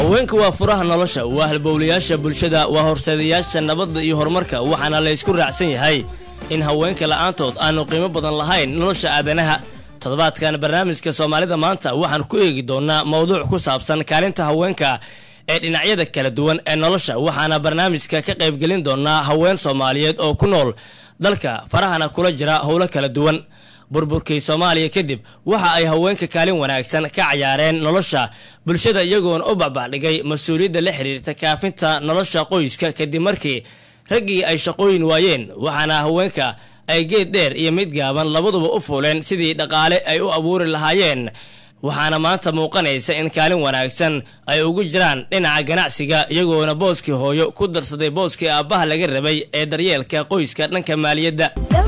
haweenka waa furaha nolosha waa halbowlayaasha bulshada waa horseedayaasha nabadda iyo horumarka waxaana laysku raacsan yahay in haweenka la'aantood aanu qiimo badan lahayn nolosha aadanaha toddobaadkan barnaamijka soomaalida maanta waxaan ku eegi doonnaa mowduuc ku saabsan kaalinta haweenka ee dhinacyada kala duwan ee nolosha waxaana barnaamijka ka qaybgelin doonnaa haween soomaaliyeed oo ku nool dalka farahana kula jira howlo kala duwan burburkii soomaaliya kadib waxa ay haweenka kaalin wanaagsan ka cayaareen nolosha bulshada iyagoona u bacbacdhigay mas-uuliyadda la xiriirta kaafinta nolosha qoyska kadib markii raggii ay shaqooyin waayeen waxaana haweenka ay geed dheer iyo mid gaaban labaduba u fuuleen sidii dhaqaale ay u abuuri lahaayeen waxaana maanta muuqanaysa in kaalin wanaagsan ay ugu jiraan dhinaca ganacsiga iyagoona booskii hooyo ku darsaday booskii aabbaha laga rabay ee daryeelka qoyska dhanka maaliyadda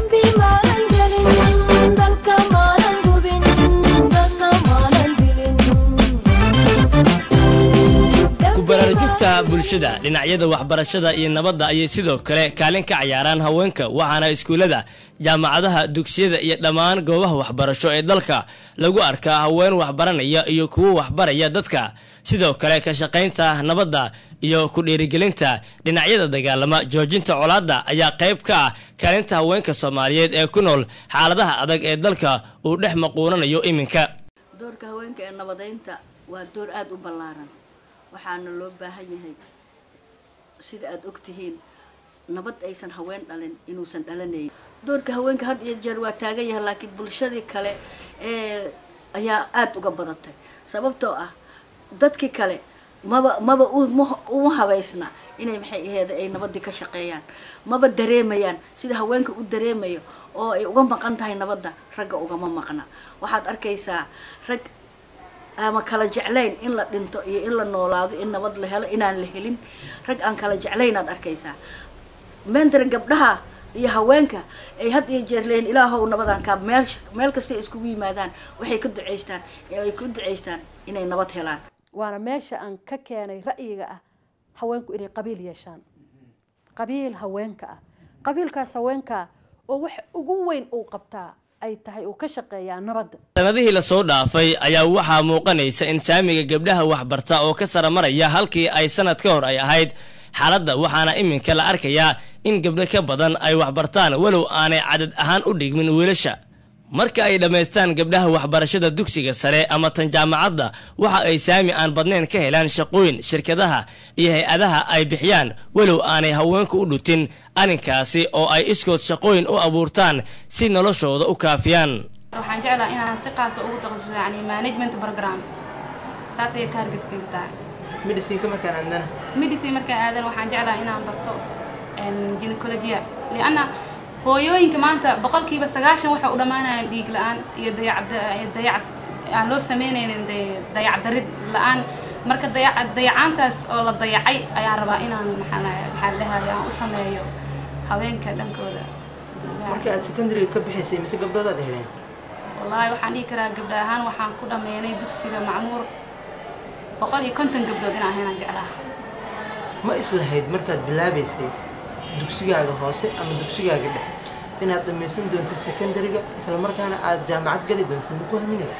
kubaraarujugta bulshada dhinacyada waxbarashada iyo nabadda ayay sidoo kale kaalin ka cayaaraan haweenka waxaana iskuullada jaamacadaha dugsiyada iyo dhammaan goobaha waxbarasho ee dalka lagu arkaa haween waxbaranaya iyo kuwo waxbaraya dadka sidoo kale ka shaqaynta nabadda iyo ku dhiirigelinta dhinacyada dagaalama joojinta colaadda ayaa qayb ka ah kaalinta haweenka soomaaliyeed ee ku nool xaaladaha adag ee dalka uu dhex maquunanayo iminka doorka haweenka ee nabadeynta waa door aada u ballaaran waxaana loo baahan yahay sida aada ogtihiin nabad aysan haween dhalin inuusan dhalanayn doorka haweenka had iyo jeer waa taagan yahay laakiin bulshadii kale ee ayaa aada uga badatay sababtoo ah dadkii kale maba maba uma habaysna inay maxay aheeda ay nabadii ka shaqeeyaan maba dareemayaan sida haweenka u dareemayo oo ay uga maqan tahay nabadda ragga ugama maqna waxaad arkaysaa rag ama kala jeclayn in la dhinto iyo in la noolaado in nabad la helo inaan la helin rag aan kala jeclayn aad arkaysaa mentara gabdhaha iyo haweenka ay had iyo jeer leeyihin ilaahow nabadan kaa meel meel kastay iskugu yimaadaan waxay ka duceystaan ay ku duceystaan inay nabad helaan waana meesha aan ka keenay ra'yiga ah haweenku inay qabiil yeeshaan qabiil haweenka ah qabiilkaas haweenkaa oo wax ugu weyn uu qabtaa ay tahay uu ka shaqeeyaa nabadda sanadihii lasoo dhaafay ayaa waxaa muuqanaysa in saamiga gabdhaha waxbarta oo ka saramaraya halkii ay sanad ka hor ay ahayd xaaladda waxaana iminka la arkayaa in gabdho ka badan ay waxbartaan walow aanay cadad ahaan u dhigmin wiilasha marka ay dhammaystaan gabdhaha waxbarashada dugsiga sare ama tan jaamacadda waxa ay saami aan badnayn ka helaan shaqooyin shirkadaha iyo hay-adaha ay bixiyaan walow aanay haweenku u dhutin arrinkaasi oo ay iskood shaqooyin u abuurtaan si noloshooda u kaafiyaan waxaan jeclaa inaan si qaasa ugu takhasuso yani management program taas ayay taargetkaygu tahay mediciinka markaan aadana medicine markaan aadan waxaan jeclaa inaan barto gynecologia lianna hooyooyinka maanta boqolkiiba sagaashan waxay u dhammaanayaan dhiig la-aan iyo dayacdayac aan loo sameynaynin dayacdarid la-aan marka dayac dayacaantaas oo la dayacay ayaan rabaa inaan maxaa maxaa dhahay aan u sameeyo haweenka dhankooda marka aad secondary ka bixaysay mise gabdhoodaad heleen wallaahi waxaan dhihi karaa gabdha ahaan waxaan ku dhammeynay dugsiga macmuur boqol iyo konton gabdhood inaan ahaynaan jeclaha ma islahayd markaad bilaabaysay dugsigaaga hoose ama dugsigaaga dhexe inaad dhammaysan doontid secondary-ga isla markaana aad jaamacad geli doontid ma ku haminaysa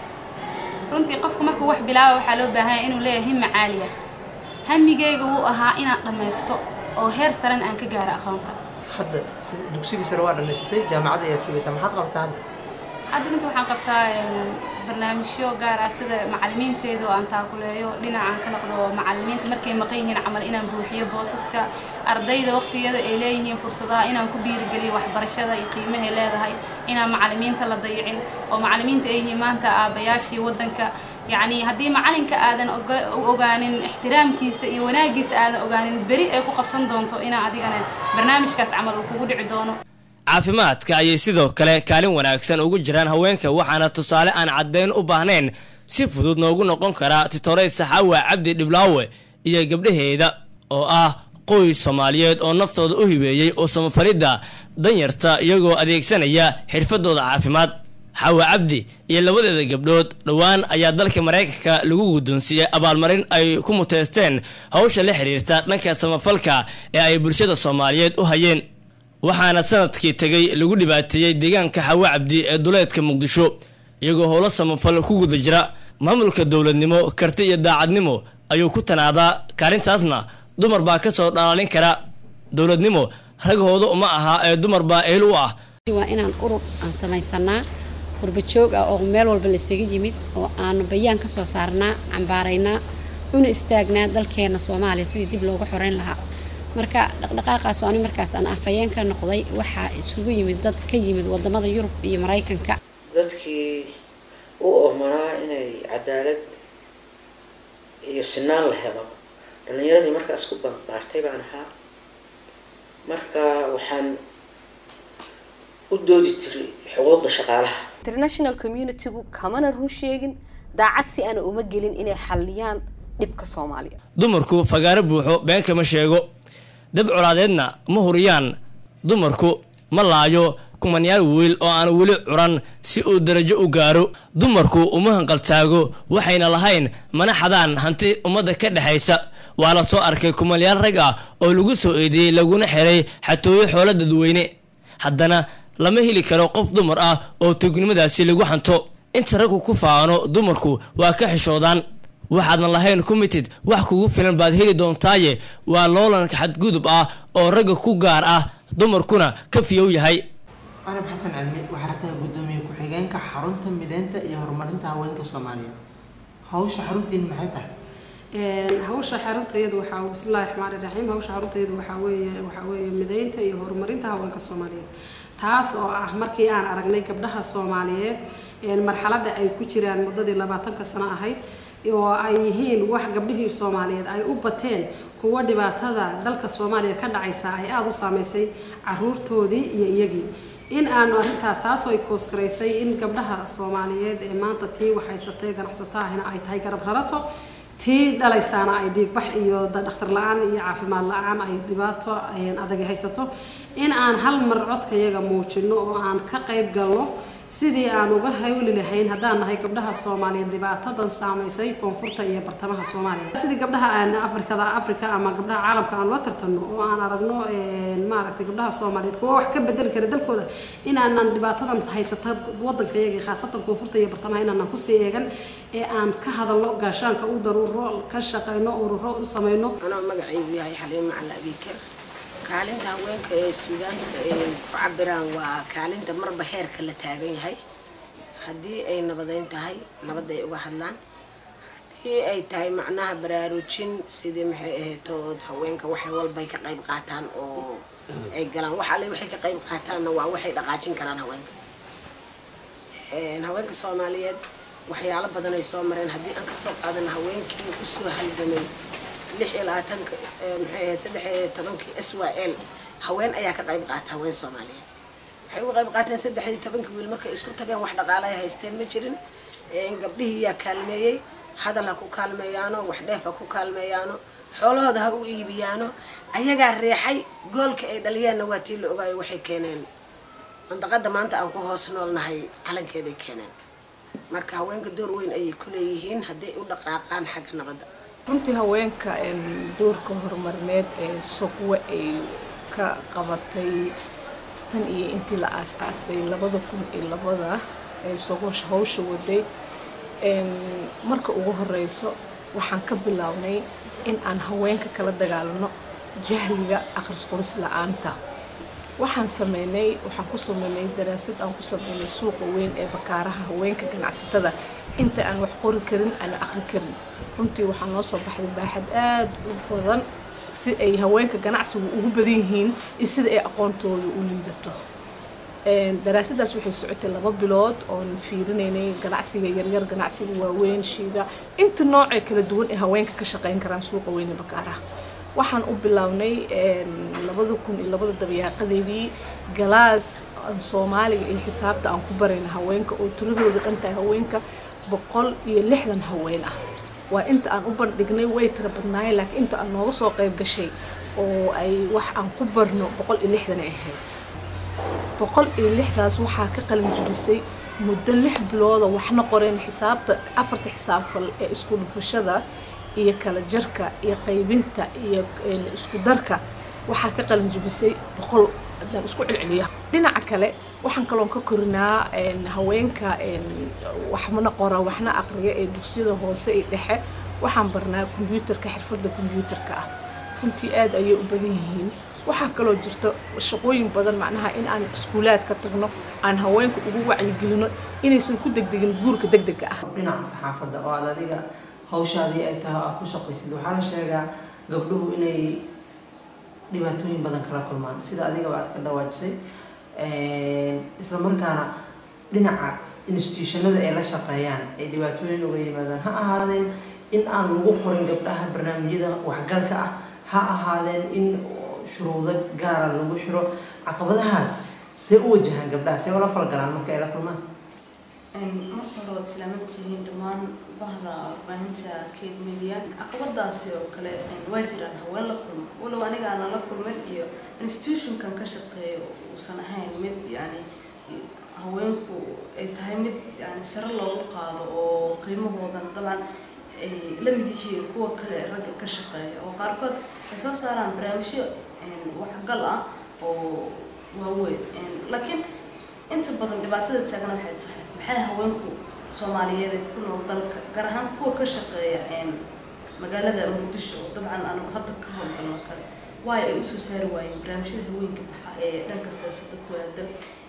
runtii qofku markuu wax bilaaba waxaa loo baahanya inuu leeyahay himma caaliya hamigayga wuu ahaa inaan dhammaysto oo heer saren aan ka gaaro aqoonta hadda dugsigii sare waa dhammaysatay jaamacadda ayaad joogaysaa maxaad qabtaa hadda hadda runtii waxaan qabtaa barnaamijyo gaar ah sida macalimiinteeda oo aan taakuleeyo dhinacaan ka noqdo macalimiinta markay maqan yihiin camal inaan buuxiyo boosaska ardayda waqtiyada ay leeyihiin fursadaha inaan ku dhiirigeliyo waxbarashada iyo qiimahay leedahay inaan macalimiinta la dayicin oo macalimiinta ay yihiin maanta aabayaashii waddanka yacni haddii macalinka aadan ogaanin ixtiraamkiisa iyo wanaagiisa aadan ogaanin beri ay ku qabsan doonto inaa adigana barnaamijkaas camal uu kugu dhici doono caafimaadka ayay sidoo kale kaalin wanaagsan ugu jiraan haweenka waxaana tusaale aan caddayn u baahnayn si fudud noogu noqon karaa titoray saxaawa cabdi dhiblaawe iyo gabdhaheeda oo ah qoys soomaaliyeed oo naftooda u hibeeyey oo samafalidda danyarta iyagoo adeegsanaya xirfadooda caafimaad xawa cabdi iyo labadeeda gabdhood dhowaan ayaa dalka maraykanka lagu guddoonsiiyey abaalmarin ay ku muteysteen hawsha la xidhiirta dhanka samafalka ee ay bulshada soomaaliyeed u hayeen waxaana sanadkii tegay lagu dhibaateeyey deegaanka xawa cabdi ee duleedka muqdisho iyagoo howlo samafal ku guda jira maamulka dowladnimo karti iyo daacadnimo ayuu ku tanaadaa kaalintaasna dumar baa ka soo dhalaalin kara dowladnimo ragahooda uma aha ee dumar baa eel u ah waa inaan urur aan samaysanaa qurbajoog ah oo meel walba laysaga yimid oo aanu bayaan ka soo saarnaa cambaaraynaa una istaagnaa dalkeena soomaaliya sidii dib loogu xoreyn lahaa marka dhaqdhaqaaqaas oo ani markaas aan afhayeen ka noqday waxaa isugu yimid dad ka yimid wadamada yurub iyo maraykanka dadkii u oomanaa inay cadaalad iyo sinaan la helo dhalinyaradii markaas ku banbaartay baan ahaa marka waxaan u doodi jiray xuquuqda shaqaalaha international communitygu kamana run sheegin daacad si aana uma gelin inay xalliyaan dhibka soomaaliya dumarku fagaaro buuxo been kama sheego dab colaadeedna ma huriyaan dumarku ma laayo kumanyaal wiil oo aan weli curan si uu darajo u gaaro dumarku uma hanqaltaago waxayna lahayn mana xadaan hanti ummadda ka dhexaysa waa la soo arkay kumanyaal rag ah oo lagu soo eedeeyey laguna xiray xatooyo xoolo dadweyne haddana lama heli karo qof dumar ah oo tugnimadaasi lagu xanto inta raggu ku faano dumarku waa ka xishoodaan waxaadan lahayn committed wax kugu filan baad heli doontaaye waa loolanka xadgudub ah oo ragga ku gaar ah dumarkuna ka fiyow yahay carab xasan cilmi waxaa tahay guddoomiye ku-xigeenka xarunta mideynta iyo horumarinta haweenka soomaaliyeed hawsha xaruntiin maxay tahay hawsha xarunteedu waxaa bismillahi raxmaani raxiim hawsha xarunteedu waxaa weeye waxaa weeye mideynta iyo horumarinta haweenka soomaaliyeed taas oo ah markii aan aragnay gabdhaha soomaaliyeed marxaladda ay ku jiraan muddadii labaatanka sano ahayd oo ay yihiin wax gabdhihii soomaaliyeed ay u bateen kuwa dhibaatada dalka soomaaliya ka dhacaysa ay aada u saameysay caruurtoodii iyo iyagii in aanu arrintaas taasoo ay koosgaraysay in gabdhaha soomaaliyeed ee maanta tii waxhaysatay ganacsato ahina ay tahay garab rarato tii dhalaysaana ay dhiigbax iyo dhakhtar la-aan iyo caafimaad la-aan ay dhibaato adag haysato in aan hal mar codkayaga muujino oo aan ka qayb galno sidii aan uga hawli lahayn haddaan nahay gabdhaha soomaaliyeed dhibaatadan saamaysay koonfurta iyo bartamaha soomaaliya sidii gabdhaha aan afrikada afrika ama gabdhaha caalamka aan la tartanno oo aan aragno maaragtay gabdhaha soomaaliyeed kuwa wax ka bedeli kara dalkooda inaanan dhibaatadan haysata wadanka iyaga khaasatan koonfurta iyo bartamaha inaanan kusii eegan ee aan ka hadalno gaashaanka u daruuro ka shaqayno ururo u samayno anoo magacaygu yahay xaliimo macala abiikar kaalinta haweenka ee suugaanta ay ku cabiraan waa kaalinta marba heerka la taagan yahay haddii ay nabadeyn tahay nabad ay uga hadlaan haddii ay tahay macnaha baraarujin sidii maxay ahaytood haweenka waxay walbay ka qayb qaataan oo ay galaan wax alle waxay ka qayb qaataanna waa waxay dhaqaajin karaan haweenka haweenka soomaaliyeed waxyaalo badan ay soo mareen haddii aan kasoo qaadana haweenkii usoo halgamay lix iyo labaatanka maxay ahayd saddex iyo tobankii s y l haween ayaa ka qayb qaata haween soomaaliyeed waxay uga qayb qaateen saddex iyo tobankii wiil markay isku tageen wax dhaqaale ay haysteen ma jirin gabdhihii yaa kaalmeeyey hadal ha ku kaalmeeyaano wax dheef ha ku kaalmeeyaano xoolahooda ha u iibiyaano ayagaa reexay goolka ay dhaliyeenna waa tii la ogaayo waxay keeneen mandaqada maanta aan ku hoos noolnahay calankeeday keeneen marka haweenka door weyn ayay ku leeyihiin hadday u dhaqaaqaan xagga nabadda runtii haweenka doorka horumarineed ee sogwe ay ka qabatay tan iyo intii la aas-aasay labada kun iyo labada ee sogosha hawsha waday marka ugu horeyso waxaan ka bilownay in aan haweenka kala dagaalano jahliga aqris qoris la-aanta waxaan sameynay waxaan ku sameynay daraasad aan ku sameynay suuqa weyn ee bakaaraha haweenka ganacsatada inta aan wax qori karin ana aqri karin runtii waxaa noo soo baxday baaxad aada u badan si ay haweenka ganacsigu ugu badan yihiin iyo sida ay aqoontooda u liidato daraasadaas waxay socotay laba bilood oon fiirinaynay ganacsiga yaryar ganacsiga waaweyn shiida inta noocee kala duwan ee haweenka ka shaqeyn karaan suuqa weyn ee bakaaraha waxaan u bilownay labada kun iyo labada dabayaaqadeedii galaas soomaaliga iyo xisaabta aan ku barayna haweenka oo tiradooda dhan tahay haweenka boqol iyo lixdan haween ah waa inta aan u bandhignay way tira badnaayeen laakiin inta aan nooga soo qayb gashay oo ay wax aan ku barno boqol iyo lixdan ay ahayd boqol iyo lixdaas waxaa ka qalin jibisay muddo lix bilooda waxna qoreen xisaabta afarta xisaab fal ee isku dhufashada iyo kala jarka iyo qaybinta iyo isku darka waxaa ka qalin jibisay boqol haddaan isku celceliya dhinaca kale waxaan kaloon ka korinaa haweenka waxmana qora waxna aqriya ee dugsiyada hoose iyo dhexe waxaan barnaa kombyuutarka xirfadda kombyuutarka ah runtii aad ayay u badan yihiin waxaa kaloo jirta shaqooyin badan macnaha in aan iskuulaad ka tagno aan haweenka ugu wacyigelino inaysan ku degdegin guurka degdega ah dhinaca saxaafadda oo aad adiga hawshaadii ay tahay oo aad ku shaqaysid waxaa la sheegaa gabdhuhu inay dhibaatooyin badan kala kulmaan sida adigaba aad ka dhawaajisay isla markaana dhinaca institutionada ay la shaqeeyaan ay dhibaatooyin uga yimaadaan ha ahaadeen in aan lagu qorin gabdhaha barnaamijyada waxgalka ah ha ahaadeen in shuruudo gaara lagu xiro caqabadahaas see u wajahaan gabdhaha see ula falgalaan marka ay la kulmaan marka hore waad islaaman tihiin dhammaan bahda warbaahinta kate media caqabadaasi oo kale waa jiraan haween la kulmo walow aniga aanan la kulmin iyo institutionkan ka shaqeeyo uusan ahayn mid yani haweenku ay tahay mid yani sare loogu qaado oo qiimahoodan dabcan ay la mid yihiin kuwa kale ragga ka shaqeeya oo qaarkood ay soo saaraan barnaamijyo waxgal ah oo waaweyn laakiin inta badan dhibaatada taagana waxay tahay maxay haweenku soomaaliyeed ee ku nool dalka gaar ahaan kuwa ka shaqeeya magaalada muqdisho oo dabcan anagu hadda ka howlgalno kale waayo ay usoo saari waayeen barnaamijyada haweenka baxa ee dhanka siyaasadda ku aadan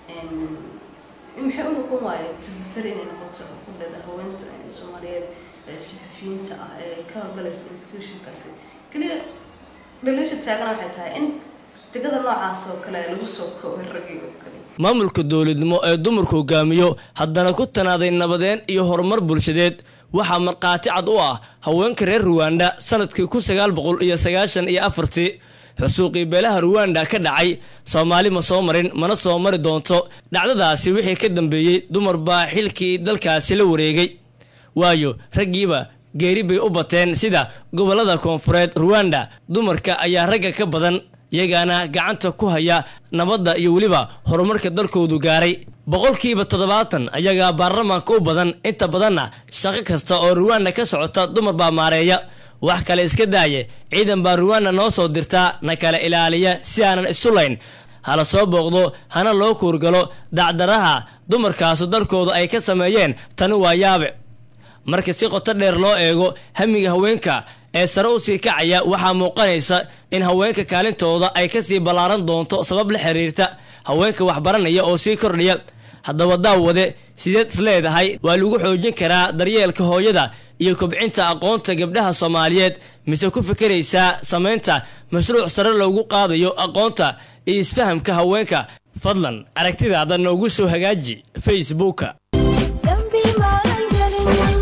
maxay u noqon waayeen tabitari inay noqoto ku leeda haweenta soomaaliyeed saxafiyiinta ah ee ka howlgalaysa institutionkaasi keliya dhaliisha taagana waxay tahay in jegada noocaas oo kale lagu soo koobay raggii oo kale maamulka dowladnimo ee dumarku hogaamiyo haddana ku tanaaday nabadeen iyo horumar bulshadeed waxaa markhaati cad u ah haweenka reer ruwanda sanadkii kun sagaal boqol iyo sagaashan iyo afartii xusuuqii beelaha ruwanda ka dhacay soomaali ma soo marin mana soo mari doonto dhacdadaasi wixii ka dambeeyey dumar baa xilkii dalkaasi la wareegay waayo raggiiba geeri bay u bateen sida gobollada koonfureed ruwanda dumarka ayaa ragga ka badan iyagaana gacanta ku haya nabadda iyo weliba horumarka dalkoodu gaaray boqolkiiba toddobaatan ayagaa baarlamaanka u badan inta badanna shaqo kasta oo ruwanda ka socota dumar baa maareeya wax kale iska daaye ciidan baa ruwanda noo soo dirtaa na kala ilaaliya si aanan isu layn hala soo booqdo hana loo kuurgalo dacdaraha dumarkaasu dalkooda ay ka sameeyeen tani waa yaabe marka si qoto dheer loo eego hamiga haweenka ee sare u sii kacaya waxaa muuqanaysa in haweenka kaalintooda ay kasii ballaaran doonto sabab la xiriirta haweenka waxbaranaya oo sii kordhaya haddaba daawade sideed is leedahay waa lagu xoojin karaa daryeelka hooyada iyo kobcinta aqoonta gabdhaha soomaaliyeed mise ku fikiraysaa samaynta mashruuc sare loogu qaadayo aqoonta iyo isfahamka haweenka fadlan aragtidaada noogu soo hagaaji facebooka dambi maalan gelin